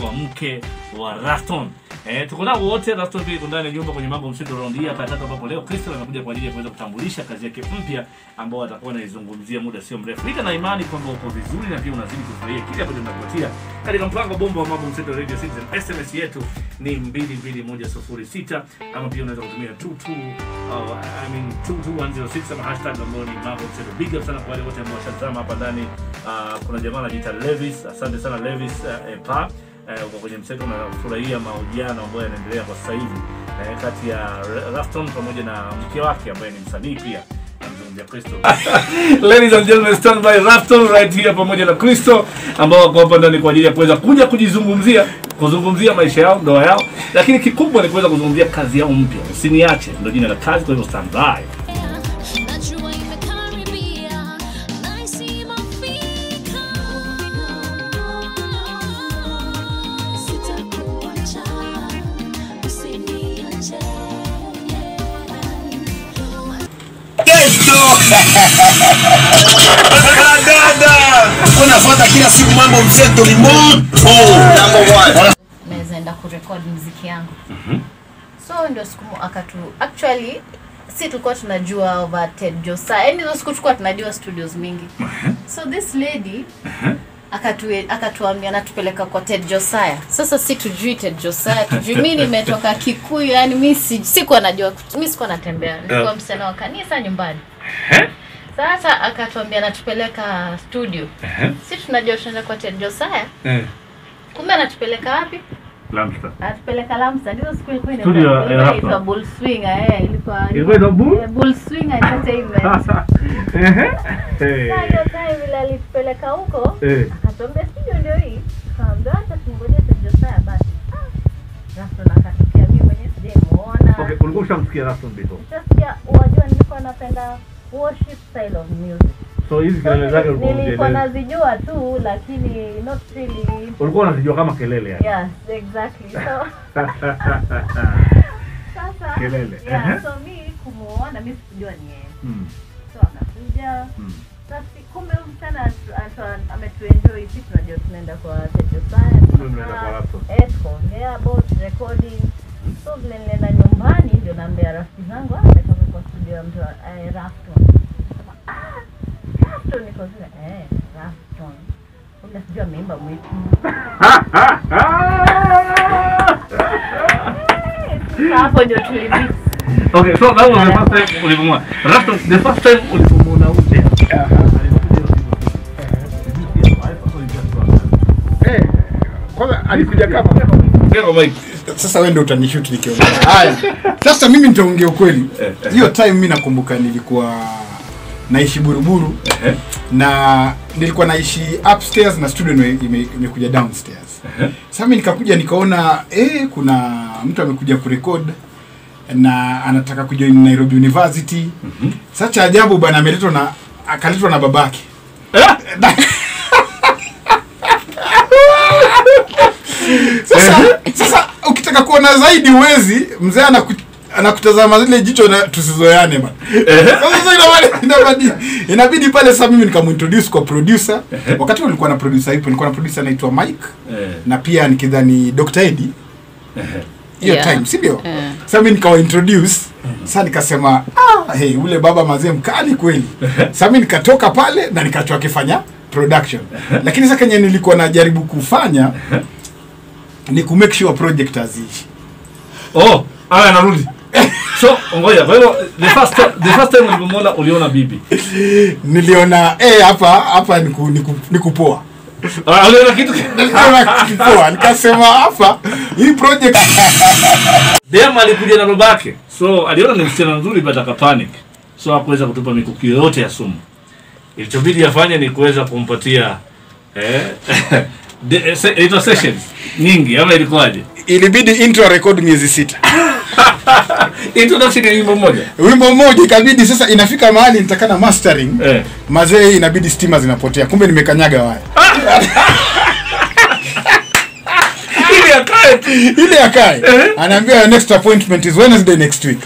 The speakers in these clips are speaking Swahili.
wa mke wa Raston. Eh, tuko nao wote Raston pia yuko ndani ya nyumba kwenye mambo mseto round hii hapa ya tatu ambapo leo Crystal amekuja kwa ajili ya kuweza kutambulisha kazi yake mpya ambayo atakuwa anaizungumzia muda sio mrefu. Nika na imani kwamba uko vizuri na pia unazidi kufurahia kile ambacho tunakupatia katika mpango bomba wa mambo mseto Radio Citizen. SMS yetu ni 22106 ama pia unaweza kutumia 22 au I mean 22106 ama hashtag ambayo ni mambo mseto. Big up sana kwa wale wote ambao washazama hapa ndani. Uh, kuna jamaa anajiita Levis. Asante sana Levis uh, Epa eh, uko kwenye mseto unafurahia mahojiano ambayo yanaendelea kwa sasa hivi eh, kati ya Rafton pamoja na mke wake ambaye ni msanii pia namzungumzia Crystal. Ladies and gentlemen, stand by Rafton right here pamoja na Crystal ambao wako hapa ndani kwa ajili ya kuweza kuja kujizungumzia kuzungumzia maisha yao, ndoa yao, lakini kikubwa ni kuweza kuzungumzia kazi yao mpya. Usiniache ndio jina la kazi, kwa hivyo stand by. Najua imekaribia, nahisi imefika. Sitakuacha, usiniache. unafuata kila siku mambo mseto ni moto naweza enda kurekod mziki yangu so ndio siku mo- akatu actually si tulikuwa tunajua over ted josa yani hizo siku tulikuwa tunajua studios mingi so this lady akatu- akatuambia natupeleka kwa ted josaya sasa si tujui ted josaya tujui mi nimetoka kikuyu yani mi si- sikuwa najua mi sikuwa natembea nilikuwa Yeah. msichana wa kanisa nyumbani sasa akatuambia natupeleka studio si tunajua tunaenda kwa ted josaya kumbe anatupeleka wapi Lamsta. atupeleka Lamsa ndizo siku ilikuwa Studio ya- ya ilikuwa Raptor. inaitwa Bull Swinger eh ilikuwa Ilikuwa inaitwa Bull? eh, Bull Swinger Entertainment. Sasa hiyo time vile alitupeleka huko Eh. akatuambia studio ndio hii kaambia hata tungoje Tejo Saya basi Ah, Raptor akatokea mimi mwenyewe sijamuona Okay, ulikuwa ushamsikia Rafton before. Sasa wajua nilikuwa napenda worship style of music So hizi So, kelele zake ulikuwa nilikuwa unazielewa. nazijua tu lakini not really Ulikuwa unazijua kama kelele yani. yes exactly so sasa Kelele. yeah, Ehe. so mi kumuona mi sikujua ni yeye Mm, so akakuja mm. sasa kumbe huyu msichana atu- atu- ametuenjoy si tunajua tunaenda kwa Tejo Kumbe mnaenda kwa laptop. eh tukaongea about recording so vile nilienda nyumbani ndio naambia rafiki zangu ah nimetoka kwa studio ya mtu wa- eh, Rafton Nikasema, ah Rafton niko zile eh Rafton kumbe sijui ameimba mwitu Sasa hapo ndio tulimix Okay, so that was the first time ulipomwona. Rafton, the first time ulipomwona uje. Eh, kwanza alikuja kama Ngeko Mike. sasa wewe ndio utanishoot nikiongea. Haya. Sasa mimi nitaongea ukweli. Eh, eh. Hiyo time mimi nakumbuka nilikuwa naishi Buruburu Ehe. na nilikuwa naishi upstairs na studio ime- ime- imekuja downstairs. Sasa mimi nikakuja nikaona eh kuna mtu amekuja kurekod na anataka kujoin Nairobi University. Sasa cha ajabu bana ameletwa na akaletwa na babake. sasa sasa ukitaka kuona zaidi uwezi mzee anaku, anakutazama zile jicho na tusizoeane bana sasa sasa inabidi, inabidi, inabidi pale sasa mimi nikamintroduce kwa producer wakati huo nilikuwa na producer ipo nilikuwa na producer anaitwa Mike Eh. na pia nikidhani Dr. Eddie hiyo Yeah. time si ndio Eh. sasa mimi nikawa introduce sasa nikasema ah hey ule baba mazee mkali kweli sasa mimi nikatoka pale na nikachoa akifanya production lakini sasa kenye nilikuwa najaribu kufanya ni ku make sure project haziishi Oh, aya narudi. So, ngoja. Kwa hivyo the first time, the first time ulipomwona uliona bibi. niliona eh hapa hapa ni ku- ni ku- ni kupoa Ah, uliona kitu. Niliona kupoa nikasema hapa hii project Dem alikuja na babake. So, aliona ni msichana mzuri but akapanic. So, hakuweza kutupa mikuki yoyote ya sumu. Ilichobidi afanye ni kuweza kumpatia eh de- eh, se- inaitwa sessions nyingi ama ilikuwaje? ilibidi intro record miezi sita Introduction ya wimbo mmoja. wimbo mmoja ikabidi sasa inafika mahali nitakana mastering Eh. mazee inabidi stima zinapotea kumbe nimekanyaga waya Ili akae tu. ile akae anaambia your next appointment is wednesday next week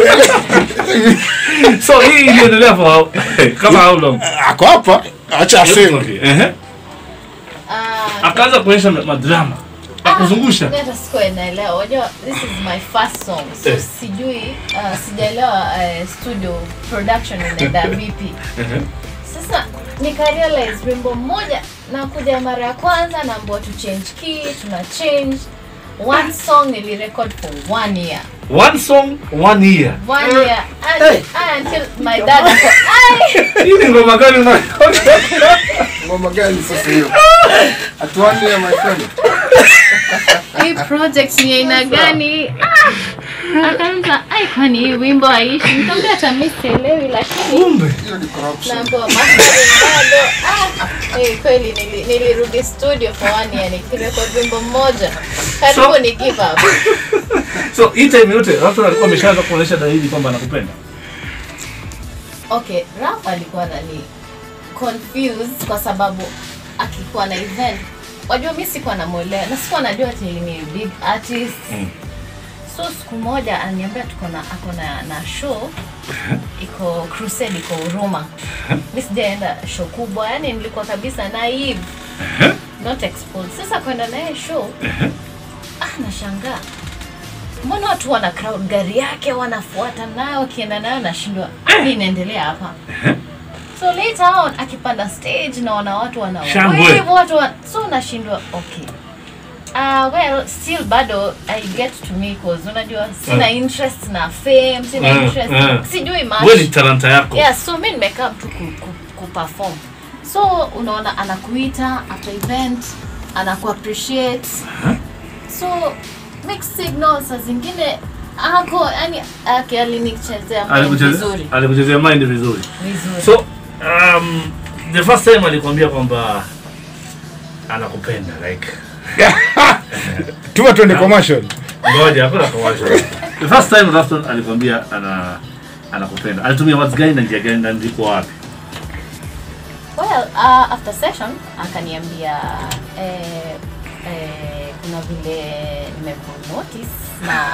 So, hii iliendelea for how, kama how long? ako hapa acha aseme Okay. Ehe. Ah, Akaanza kuonyesha ma- madrama. anakuzungusha Mimi hata sikuwa naelewa. Unajua this is my first song. So Eh. sijui uh, sijaelewa uh, studio production inaenda vipi. Sasa nika realize wimbo mmoja nakuja mara ya kwanza naambiwa tu change key, tuna change one song nilirecord for one year. one song one year One year and, until my dad ako, "Ai!" hii ni ngoma gani una ngoma gani sasa hiyo atuane ya my friend hii project ni aina gani Ah! akaanza ai kwani hii wimbo haishi nikamwambia hata mimi sielewi lakini kumbe hiyo ni corruption naambiwa mastering bado ah eh, kweli nili- nilirudi studio for one year nikirekod wimbo mmoja karibu So- ni give up so hii time yote Rafton alikuwa ameshaanza kuonyesha dalili kwamba anakupenda okay raf alikuwa nani confused kwa sababu akikuwa na event wajua mi sikuwa namwelewa na sikuwa najua ati ni big artist Mm. so siku moja ananiambia tuko na ako na, na show iko crusade iko huruma mi sijaenda show kubwa yani nilikuwa kabisa naive not exposed sasa kwenda naye show ah nashangaa mbona watu wana crowd gari yake wanafuata nayo wakienda nayo nashindwa nini inaendelea hapa so later on akipanda stage naona watu wana Shangwe. wave, watu wa, so nashindwa okay Uh, well still bado i get to me cause unajua sina Eh. interest na fame sina Eh, interest eh. sijui wewe ni much talanta yako yeah so mi nimekaa tu ku, ku, ku perform so unaona anakuita after event anaku appreciate so mixed signals saa zingine ako yani ake alinichezea mind Alikuchezea- vizuri alikuchezea mind vizuri vizuri so um, the first time alikwambia kwamba anakupenda like tuma tuende commercial ngoja hakuna commercial the first time Rafton alikwambia ana anakupenda alitumia words gani na njia gani na ndiko wapi well uh, after session akaniambia eh, eh, kuna vile nimekunotice na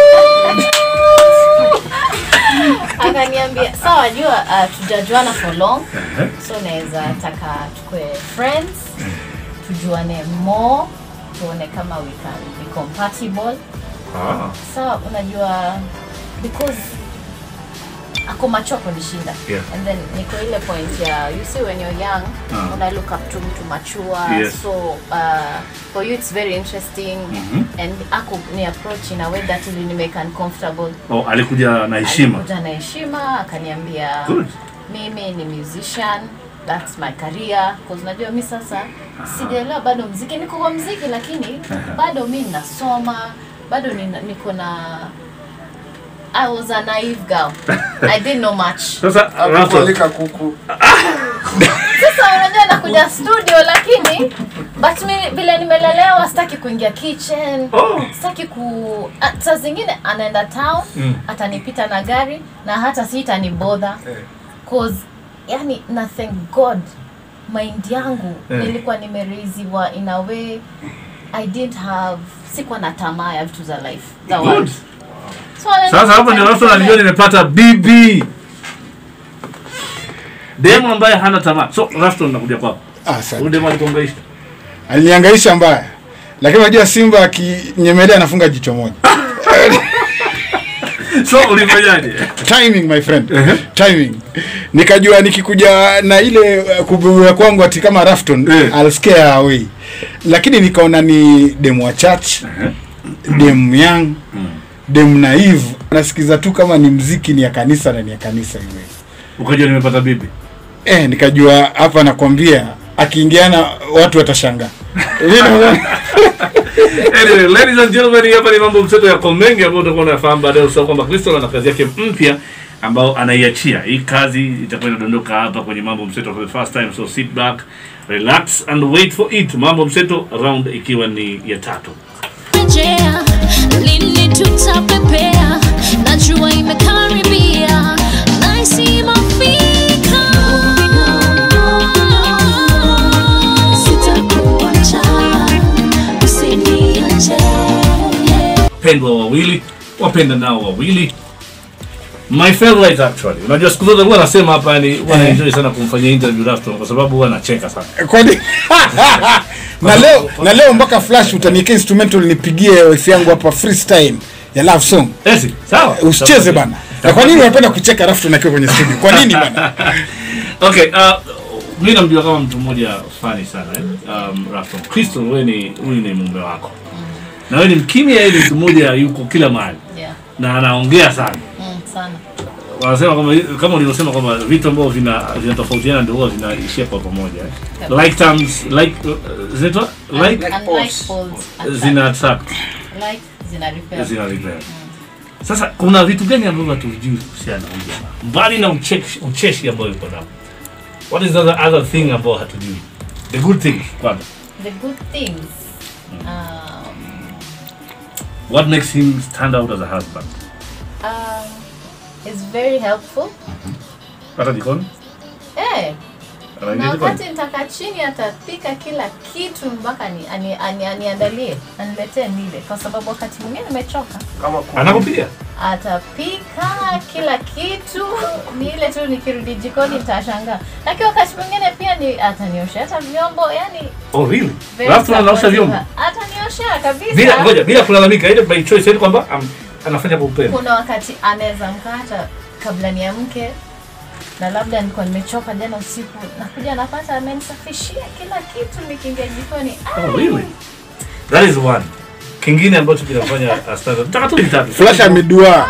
akaniambia sawa jua uh, tujajuana for long so naweza taka tukue friends tujuane more tuone kama we can be compatible ah, sawa unajua because ako macho kunishinda Yeah. and then niko ile point ya you see when you're young Ah. una look up to mtu mature Yes. so uh, for you it's very interesting and ako ni approach in a way that ili make uncomfortable oh, alikuja na heshima alikuja na heshima akaniambia Good. mimi ni musician that's my career cause unajua mi sasa sijaelewa bado mziki niko kwa mziki lakini bado mi nasoma bado nina- niko na I was a naive girl. I didn't know much. sasa Rafton akukualika kuku Sasa unajua nakuja studio lakini but mi vile nimelelewa sitaki kuingia kitchen. Oh. Sitaki ku ah, saa zingine anaenda town Mm. atanipita na gari na hata si itanibodha cause yani na thank god mind yangu Eh. nilikuwa nimereiziwa in a way I didn't have sikuwa na tamaa ya vitu za life za good watu. So, sasa hapo ndio Rafton alijua nimepata bibi demu ambaye hana tamaa so Rafton nakuja kwako ah, asante. huyu demu alikuangaisha aliniangaisha mbaya lakini unajua simba akinyemelea anafunga jicho moja so ulifanyaje timing my friend timing nikajua nikikuja na ile uh, kubuya kwangu ati kama Rafton Eh. I'll scare her away lakini nikaona ni demu wa church demu young demu naive nasikiza tu kama ni mziki ni ya kanisa na ni ya kanisa iwe ukajua nimepata bibi eh, nikajua hapa nakwambia akiingiana watu watashangaa You know? anyway, ladies and gentlemen, hapa ni mambo mseto yako mengi ambayo utakuwa unafahamu baadaye. Usahau kwamba Kristo ana kazi yake mpya ambao anaiachia. Hii kazi itakuwa inadondoka hapa kwenye mambo mseto for the first time, so sit back, relax and wait for it. Mambo mseto round ikiwa ni ya tatu. rejea lini tutapepea najua imekaribia naisi mafika sitakuacha usiniache Pendwa wawili, wapenda nao wawili. My favorite actually. Unajua siku zote huwa nasema hapa yani huwa naenjoy sana kumfanyia interview Rafton kwa sababu huwa anacheka sana. kwani na leo na leo mpaka flash utaniwekea instrumental nipigie wife yangu hapa freestyle ya love song Esi, sawa. usicheze Sawa. bana na kwa nini unapenda kucheka alafu tunakiwa kwenye studio kwa nini bana okay, uh, mi namjua kama mtu mmoja fani sana eh? um, Rafton. Crystal, wewe ni huyu ni mume wako na wewe ni mkimya, yeye ni mtu mmoja yuko kila mahali yeah. na anaongea sana. mm, sana Wanasema kwamba kama ulivyosema kwamba vitu ambavyo vina vinatofautiana ndio huwa vinaishia kwa pamoja eh? Yep. like terms like uh, zinaitwa like And like folds, attract. zina attract like zina repair. zina repair. Sasa kuna vitu gani ambavyo hatujui kuhusiana na huyu jamaa mbali na ucheshi, ucheshi ambao yuko nao? What is the other, other thing ambao hatujui? The good things kwanza. the good things um, What makes him stand out as a husband? um, is very helpful Hata jikoni? eh Anaingia na jikoni? wakati nitaka chini atapika kila kitu mpaka ni, ani, ani, aniandalie aniletee nile kwa sababu wakati mwingine nimechoka kama ku- Anakupiga? atapika kila kitu ni ile tu nikirudi jikoni nitashangaa lakini wakati mwingine pia ni ataniosha hata vyombo yani Oh really? very Alafu anaosha supportive. vyombo. atanioshea kabisa Bila ngoja, bila kulalamika, ile by choice yani kwamba um, anafanya kwa upendo. kuna wakati anaweza mkata kabla niamke na labda nilikuwa nimechoka jana usiku nakuja napata amenisafishia kila kitu nikiingia jikoni Oh really? That is one. Kingine ambacho kinafanya a stand out. Nataka tu vitatu. flash amedua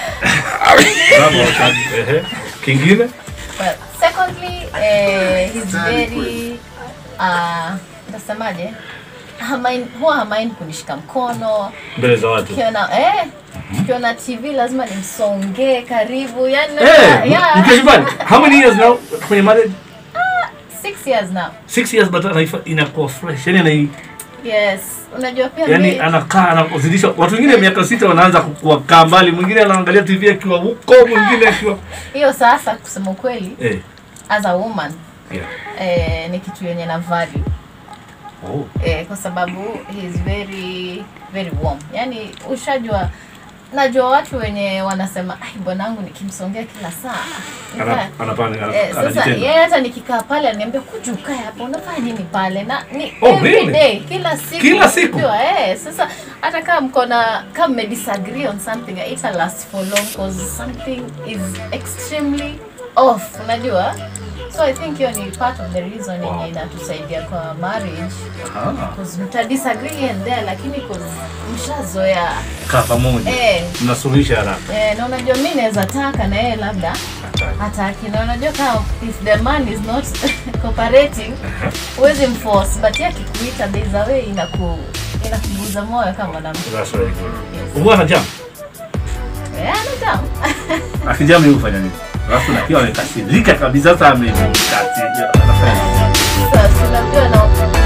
Bravo, ehe. Kingine? Well, secondly, eh, he's very uh, nasemaje hamain, huwa hamain kunishika mkono Mbele za watu. tukiona eh, tukiona tv lazima nimsongee karibu yani Eh, yeah, mkiwa nyumbani. How many years now kwenye marriage? six years now Six years but anaifa- inakuwa fresh. Yani anai yes unajua pia yani mi- anakaa anazidisha watu wengine miaka sita wanaanza kukaa mbali mwingine anaangalia tv akiwa huko mwingine akiwa hiyo sasa kusema ukweli eh as a woman yeah eh, ni kitu yenye na value oh eh, kwa sababu he is very very warm yani ushajua najua watu wenye wanasema ai bwanangu nikimsongea kila saa ana Nikaa- anapanga Eh, sasa anajitenga yeye hata nikikaa pale aniambia kuja ukae hapo unafanya nini pale na ni Oh, every really? day, kila siku Kila siku? unajua, eh, sasa hata kama mko na kama mme disagree on something it last for long because something is extremely off unajua so i think hiyo ni part of the reason yenye inatusaidia kwa marriage Ah, because mta disagree here and there lakini 'cause mshazoea kaa pamoja eh, mnasuluhisha haraka eh, na unajua mi naweza taka na yeye labda hataki na unajua kama if the man is not cooperating huwezi mforce but yeye akikuita there is a way inaku inakuguza moyo kama mwanamke that's very good huwa anajam eh anadamu akijam yeye hufanya nini alafu nakiwa amekasirika kabisa sasa amekasirika anafanya nini? sasa unajua na